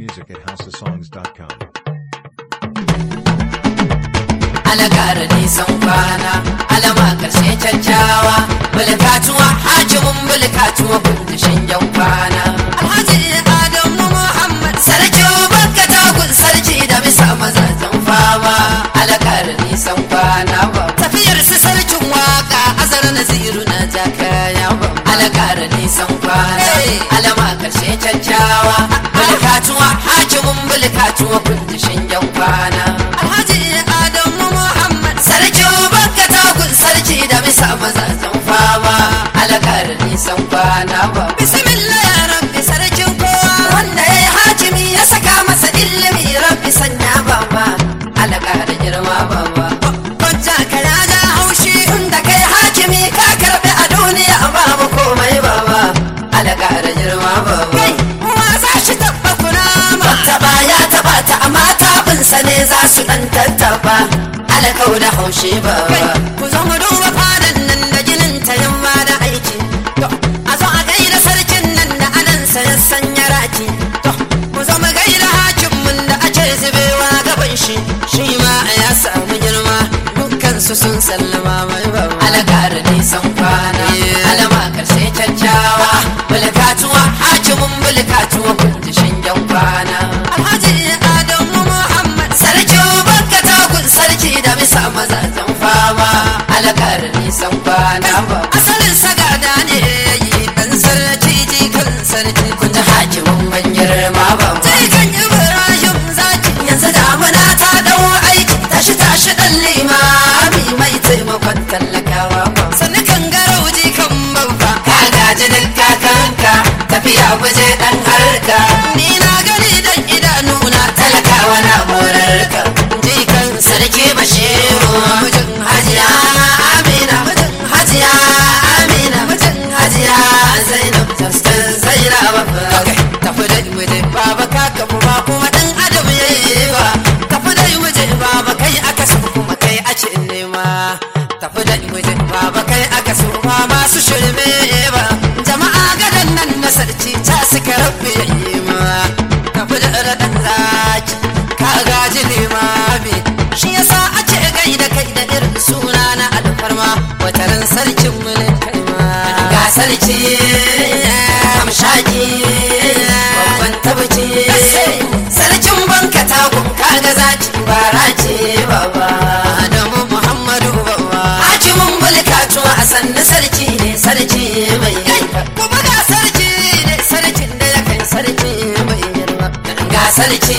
music at houseofsongs.com. alakara nisan kwana alama karshe kyakkyawa bulkatuwa hakimin bulkatuwa kundishin yan kwana alhaji adamu muhammad sarki bakka tagun sarki da bisa mazajen fama alakara nisan kwana ba tafiyar su sarkin waka azar naziru na jakaya ba alakara nisan kwana alama karshe kyakkyawa bulkatuwa hakimin bulkatuwa kundishin yan kwana alhaji adamu muhammad sarki bakka tagun sarki da bisa mazajen fama alakar nisan kwana ba bismillah ya rabbi sarkin kowa wanda ya yi hakimi ya saka masa ilimi rabbi sanya baba alakar girma baba kwanta ka ya ja haushi inda kai hakimi ka karbi a duniya babu komai baba alakar girma baba kai wa za shi tabba kuna ma ba ya taba ta amma tabinsa ne za su dan tattaba alakau da haushe ba ku zo mu duba fadan nan da ginin ta yamma da aiki to a zo a gaida sarkin nan da anan sa ya sanya raki to ku zo mu gaida hakin mun da ake zubewa gaban shi shi ma ya samu girma dukkan su sun sallama mai ba alakar nisan kwana alama karshe kyakkyawa bulkatuwa hakimin bulkatuwa kundishin yan kwana alhaji adamu muhammad sarki bakka tagun sarki da bisa mazajen fama alakar nisan kwana ba asalin sagada ne yi dan sarki jikan sarki kun ji hakimin ban girma ba jikan ibrahim zaki yanzu damuna ta dawo aiki tashi tashi dan limami mai taimakon tallakawa ba sannu kan garau jikan babba ka gaji duk kakanka tafiya waje dan harka ni na gani dan idanuna talakawa na morarka jikan sarki bashiru mijin hajiya amina mijin hajiya amina mijin hajiya zainab tastan zainab tafi da muje baba ka kafu ba kuma dan adam yayi ba tafi da muje baba kai aka so kuma kai a ce nema tafi da muje baba kai aka so ba masu shirme ba jama'a gadan nan na sarki ta suka rabbe yayi ma tafi da radan zaki ka gaji limami shi yasa ake gaida kai da irin suna na alfarma wataran sarkin mulkin kai ma ga sarki amshaki babban tabbaci sarkin banka takun kaga zaki bara ce baba adamu muhammadu baba hakimin mulkatuwa a sannu sarki ne sarki mai kuma ga sarki ne sarkin da ya kai sarki mai girma ga sarki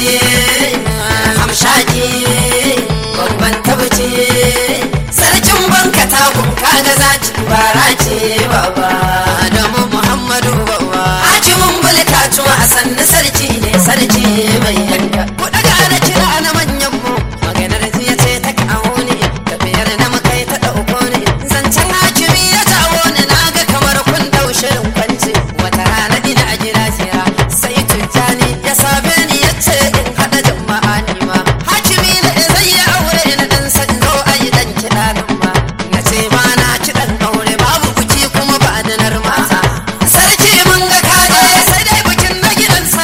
hamshaki babban tabbaci sarkin banka takun kaga zaki bara ce baba adamu muhammadu baba hakimin mulkatuwa a sannu sarki ne sarki mai yanka ku daga na kira na manyan mu maganar jiya ce ta kawo ne tafiyar da muka yi ta ɗauko ne zancen hakimi ya jawo ni na ga kamar kun dau shirin kwance wata rana ina a gida jira sai tujjani ya same ni ya ce in haɗa jama'a ni ma hakimi ne zai yi aure na dan san zo a yi dan kiɗa nan ma na ce ba na kiɗan aure babu buki kuma ba da nar mata sarki mun ga kaje sai dai bikin na gidan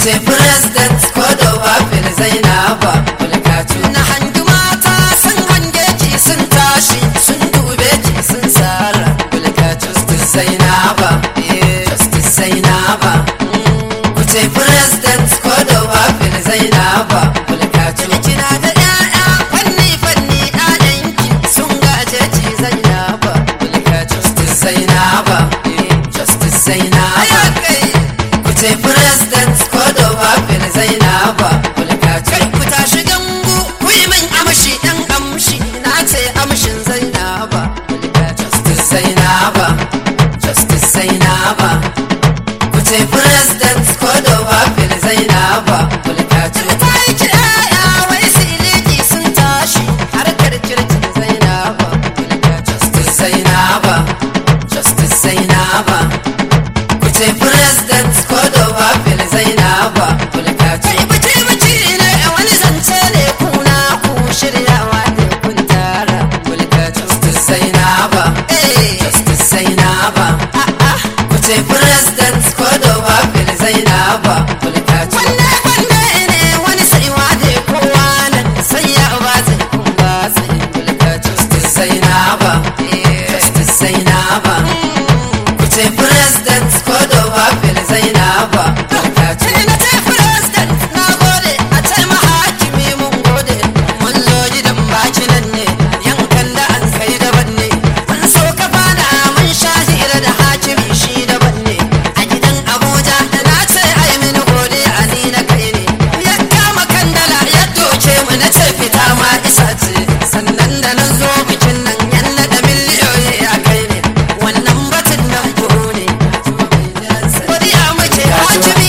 ce president ko da wafin zainaba mulkatu na hangi mata sun hange ki sun tashi sun dube ki sun tsara mulkatu justice zainaba eh, justice zainaba ku ce president ko da wafin zainaba mulkatu kina da ƴaƴa fanni fanni ƴaƴanki sun gaje ki zainaba mulkatu justice zainaba eh, justice zainaba ku ce president ko da wafin zainaba mulkatu ku tashi gangu ku yi min amshi ɗan amshi na ce amshin zainaba mulkatu justice zainaba justice zainaba ku ce president ko da wafin zainaba mulkatu ta yi kiraya wai siliki sun tashi harkar kirkin zainaba mulkatu justice zainaba justice zainaba ku ce president ko da wafin zainaba mulkatu bace bace ne wani zance ne kuna ku shiryawa ne kun tara mulkatu justice zainaba eh justice zainaba ku ce president ko da wafin zainaba mulkatu wanne wanne ne wani saiwa ne kowa nan sai ya ba zai kun ba zai mulkatu justice zainaba eh justice zainaba ku ce president ko da wafin zainaba mulkatu na ce president na gode a ce mahakimi mun gode mun zo gidan baki nan ne yankan da an kai daban ne mun so ka fada mun sha hira da hakimi shi daban ne a gidan abuja da na ce ai mini gode a ni na kai ne ya kama kandala ya doke mu na ce fita ma isa ce sannan da na zo bikin nan yan da miliyoyi a kai ne wannan batun nan goro ne godiya muke hakimi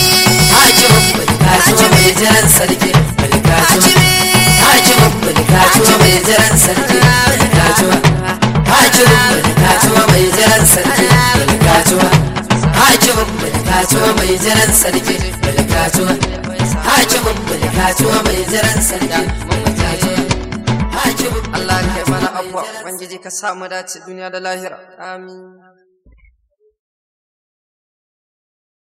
hakimi jiran sarki hakimi hakimin mulkatuwa mai jiran sarki mulkatuwa hakimin mulkatuwa mai jiran sarki mulkatuwa hakimin mulkatuwa mai jiran sarki mulkatuwa hakimin mulkatuwa mai jiran sarki mulkatuwa hakimin Allah kai mana abuwa ubangiji ka samu dace duniya da lahira amin